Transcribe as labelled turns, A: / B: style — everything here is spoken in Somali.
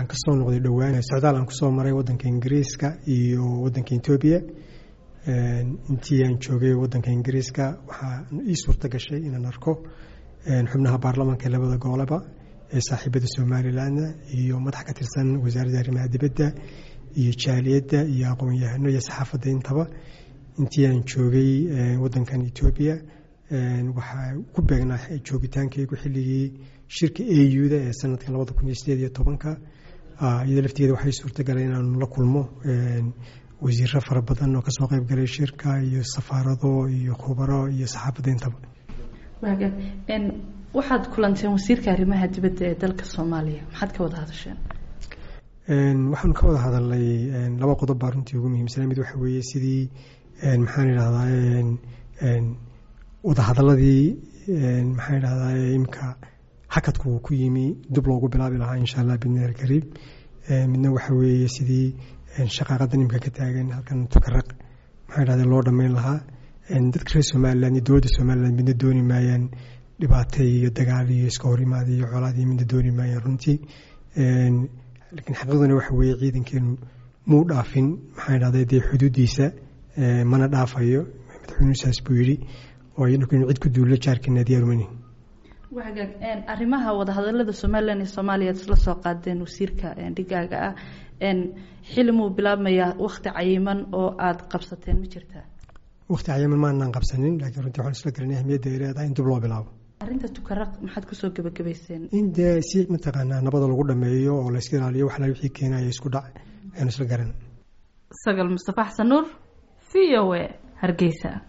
A: waxaan kasoo noqday dhowaan socdaal aan kusoo maray wadanka ingiriiska iyo wadanka etoobiya intii aan joogay wadanka ingiriiska waxaa ii suurta gashay inaan arko xubnaha baarlamaanka labada gooleba ee saaxiibada somalilanna iyo madax ka tirsan wasaaradda arrimaha dibadda iyo jaaliyadda iyo aqoon-yahano iyo saxaafadda intaba intii aan joogay wadankan etoobiya waxaa ku beegnaa joogitaankaygu xilligii shirka auda ee sanadka labada kun iyo sideed iyo tobanka iyada laftigeeda waxay suurtagalay inaanu la kulmo wasiiro fara badan oo kasoo qeyb galay shirka iyo safaarado iyo khubaro iyo saxaafadda intaba
B: waxaad kulanteen wasiirka arrimaha dibadda ee dalka soomaaliya maxaad ka wada hadasheen
A: waxaanu ka wada hadalnay laba qodob baa runtii ugu muhiimsanaa mid waxa weeye sidii maxaan idhahdaa wadahadaladii maxaan idhahdaa imka hakadku ku yimi dib loogu bilaabi lahaa insha allah bidnillahi alkariim midna waxa weeye sidii shaqaaqadan imka ka taagan halkan tukaraq maxaan idhahdaa loo dhammayn lahaa dadka reer somaliland iyo dowladda somaliland midna dooni maayaan dhibaato iyo dagaal iyo iska horimaad iyo colaad iyo midna dooni maayaan runtii laakiin xaqiiqduna waxa weeye ciidankeenu muu dhaafin maxaan idhahdaa dee xuduuddiisa mana dhaafayo madaxweynuhu saas buu yidhi oo iyadoo inu cid ku duulo jaarkeena diyaarumani
B: wagaag arrimaha wadahadalada somalilan iyo soomaaliya ad isla soo qaadeen wasiirka dhigaaga ah xili muu bilaabmayaa wakti cayiman oo aada qabsateen ma jirtaa
A: wakti cayiman maanaan qabsanin laakiin runtii waxaan isla garanay ahmiyadda ay leedahay in dib loo bilaabo
B: arrinta tukaraq maxaad kusoo gebagabayseen
A: in dee si mataqaanaa nabada lagu dhameeyo oo layska ilaaliyo waxla wixii keenaya isku dhac ayaan isla garan
B: sagal mustafa xasan nuur v o a hargeysa